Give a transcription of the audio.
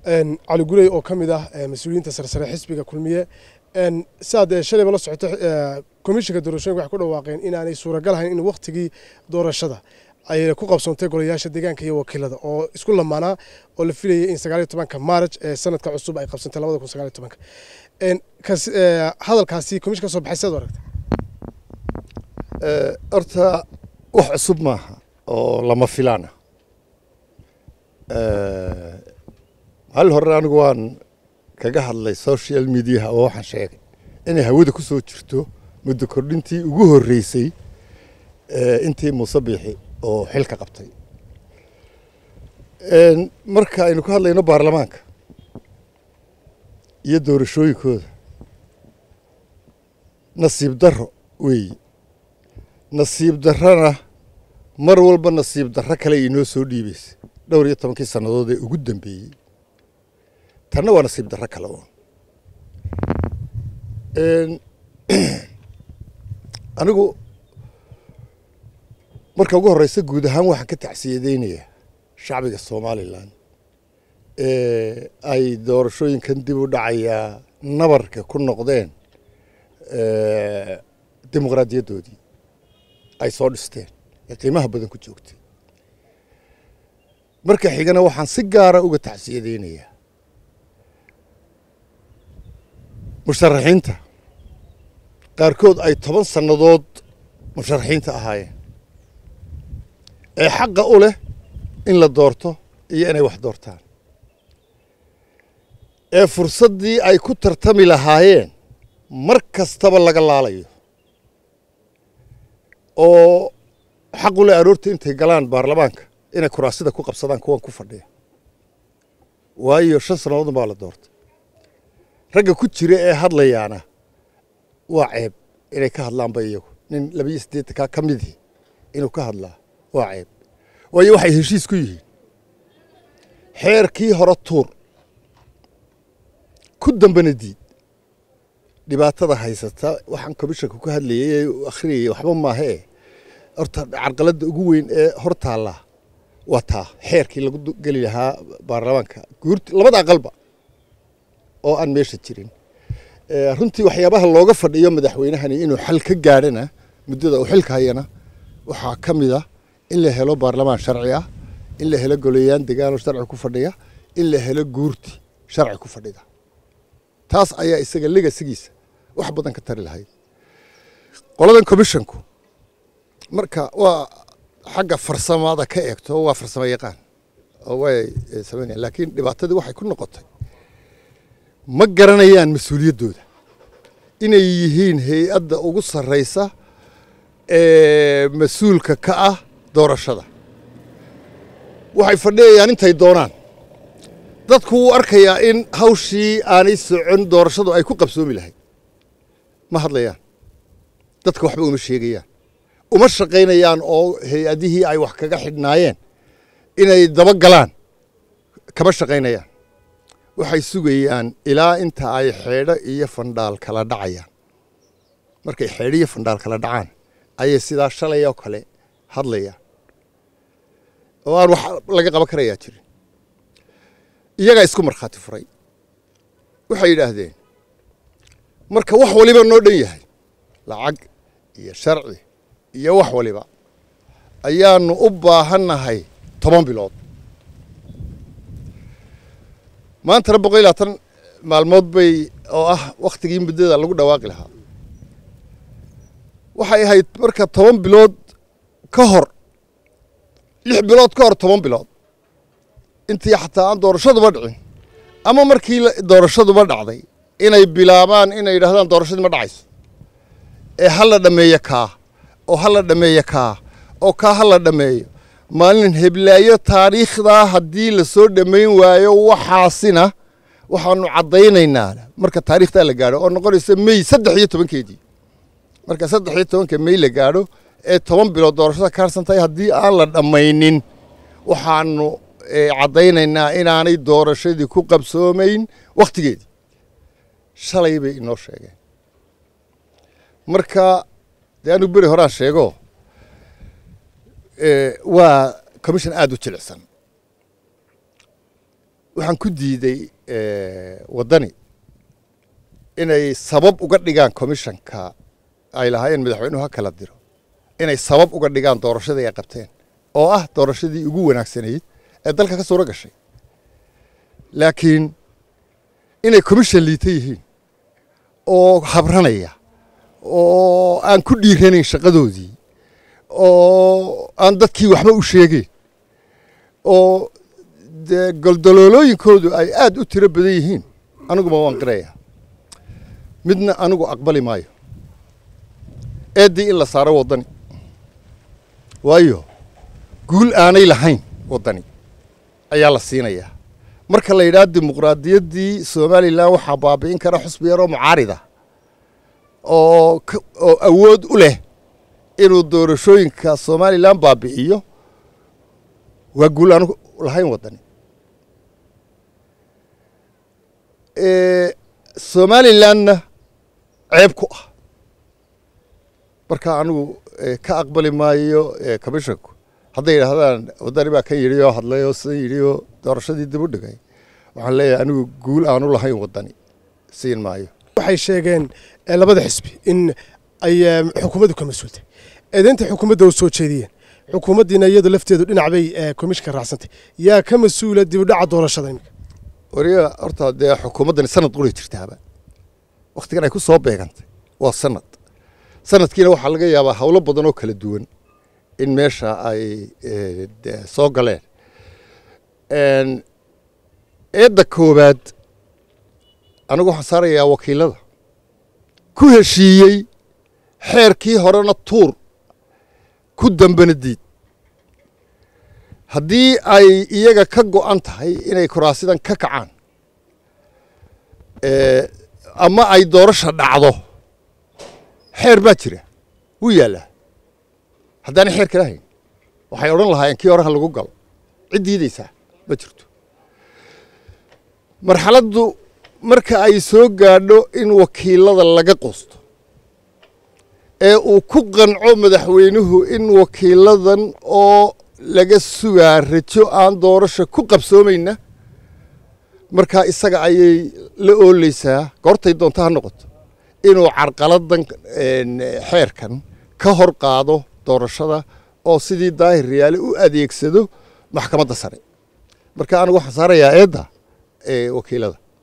cali gurey oo ka mid ah mas-uuliyiinta sarsare xisbiga kulmiye siaad shalayba la socoto komishinka doorashooyinka waxay ku dhawaaqeen inaanay suuragal ahayn in wakhtigii doorashada ay ku qabsoontay golayaasha deegaanka iyo wakiilada oo isku lamaanaa oo la filayay in sagaaliyo tobanka maaraj ee sanadka cusub ay qabsantay labada kun sagaaliyo tobanka hadalkaasi komishinka soo baxay sidaad aragta horta wax cusub maaha oo lama filaana hal hore anigu waan kaga hadlay social mediaha oo waxaan sheegay inay hawada ku soo jirto muddo kordhintii ugu horreysay intii muuse biixi oo xilka qabtay marka aynu ka hadlayno baarlamaanka iyo doorashooyinkooda nasiib darro weeyi nasiib darrona mar walba nasiib darro kale inoo soo dhiibaysa dhowr iyo tobankii sannadood ee ugu dambeeyey tanna waa nasiib darro kale uun anigu marka ugu horreysa guud ahaan waxaan ka tacsiyadeynayaa shacbiga somalilan ee ay doorashooyinkan dib u dhacayaa nabarka ku noqdeen dimuqraadiyaddoodii ay soo dhisteen ee qiimaha badan ku joogtay marka xigana waxaan si gaara uga tacsiyadeynayaa musharaxiinta qaarkood ay toban sannadood musharaxiinta ahaayeen ee xaqa u leh in la doorto iyo inay wax doortaan ee fursaddii ay ku tartami lahaayeen mar kastaba laga laalayo oo xaq u leh aroorta intay galaan baarlamaanka inay kuraasida ku qabsadaan kuwan ku fadhiya waayo shan sannadoodun baa la doortay ragga ku jira ee hadlayaana waa ceeb inay ka hadlaanba iyagu nin labiyo siddeetankaa ka midii inuu ka hadlaa waa ceeb waayo waxay heshiis ku yihiin xeerkii hore tuur ku dambena diid dhibaatada haysata waxaan komishanka ku hadlayay ee akhriyayay waxba maahee horta carqaladda ugu weyn ee hor taallaa waa taa xeerkii lagu geli lahaa baarlamaanka guurti labada aqalba oo aan meesha jirin runtii waxyaabaha looga fadhiyo madaxweynahani inuu xal ka gaadhana muddada uu xilka hayana waxaa ka mid ah in la helo baarlamaan sharci ah in la helo goleyaan degaanoo sharci ku fadhiya in la helo guurti sharci ku fadhida taas ayaa isaga legasigiisa wax badan ka tari lahayd qoladan commishanku marka waa xagga farsamada ka eegto waa farsamo yaqaan oo way sameynayaan laakiin dhibaatadii waxay ku noqotay ma garanayaan mas-uuliyaddooda inay yihiin hay-adda ugu sarraysa ee mas-uulka ka ah doorashada waxay fadhiyayaan intay doonaan dadku wuu arkayaa in hawshii aanay socon doorashadu ay ku qabsoomi lahayd ma hadlayaan dadka waxba uma sheegayaan uma shaqaynayaan oo hay-adihii ay wax kaga xidhnaayeen inay daba galaan kama shaqaynayaan waxay sugayaan ilaa inta ay xeedho iyo fandhaal kala dhacayaan markay xeedho iyo fandhaal kala dhacaan ayay sidaa shalay oo kale hadlayaan oo aan wax laga qaban karayaa jirin iyagaa isku markhaati furay waxay yidhaahdeen marka wax waliba noo dhan yahay lacag iyo sharci iyo wax waliba ayaanu u baahannahay toban bilood maantana boqol iyo labaatan maalmood bay oo ah wakhtigii muddada lagu dhawaaqi lahaa waxay ahayd marka toban bilood ka hor lix bilood ka hor toban bilood intii xataa aan doorashaduba dhicin ama markii doorashaduba dhacday inay bilaabaan inay yidhahdaan doorashadii ma dhacayso ee ha la dhammeeyo kaa oo ha la dhammeeyo kaa oo kaa ha la dhammeeyo maalin heblaayo taariikhdaa haddii la soo dhammayn waayo waxaasina waxaanu caddaynaynaa marka taariikhdaa la gaadho oo noqonaysa mey saddex iyo tobankeedii marka saddex iyo tobanka mey la gaadho ee toban bilood doorashada ka harsan tahay haddii aan la dhammaynin waxaanu caddaynaynaa inaanay doorashadii ku qabsoomayn wakhtigeedii shalay bay inoo sheegeen marka dee anigu beri horaan sheego waa commission aada u jilicsan waxaan ku diiday waddani inay sabab uga dhigaan commissionka ay lahaayeen madaxweynuhu ha kala diro inay sabab uga dhigaan doorashadii ay qabteen oo ah doorashadii ugu wanaagsanayd ee dalka ka suuro gashay laakiin inay commission liita yihiin oo habranaya oo aan ku dhiiranayn shaqadoodii oo aan dadkii waxba u sheegeyn oo dee goldaloolooyinkoodu ay aad u tiro badan yihiin aniguma waan qiraya midna anigu aqbali maayo eeddii in la saaro waddani waayo guul aanay lahayn waddani ayaa la siinayaa marka la yidhaha dimuqraadiyaddii somalilan waxaa baabi'in kara xusbi yaroo mucaarida oo oo awood u leh inuu doorashooyinka somalilan baabi'iyo waa guul aanu lahayn waddani somalilanna ceeb ku ah marka anigu ka aqbali maayo commissionku hadday yidhaahdaan waddani baa kan yidhi oo hadlay oo sidan yidhi oo doorashadii dib u dhigay waxaan leeyahay anigu guul aanu lahayn waddani siin maayo waxay sheegeen labada xisbi in ay xukuumaddu ka mas-uultay eedeynta xukuumadda u soo jeediyeen xukuumaddiina iyadu lafteedu dhinac bay komishinka raacsantay yaa ka mas-uula dib u dhaca doorashada iminka wariya horta dee xukuumaddani sanad quri jirtaaba wakhtigan ay ku soo beegantay waa sanad sanadkiina waxaa laga yaabaa howlo badan oo kala duwan in meesha ay soo galeen eedda koowaad anigu waxaan saarayaa wakiilada ku heshiiyey xeerkii horena tuur ku dambana diid haddii ay iyaga ka go'an tahay inay kuraasidan ka kacaan ama ay doorasha dhacdo xeer baa jira wuu yaallaa haddaanay xeer kala hayn waxay odhan lahaayeen kii horeha lagu galo cid diidaysaa ma jirto marxaladdu marka ay soo gaadho in wakiilada laga quusto ee uu ku qanco madaxweynuhu in wakiiladan oo laga sugaa rajo aan doorasha ku qabsoomayna markaa isaga ayay la ooleysaa goortay doonto ha noqoto inuu carqaladan xeerkan ka hor qaado doorashada oo sidii daahir riyaale u adeegsado maxkamadda sare marka anigu waxaan saarayaa eedda wakiilada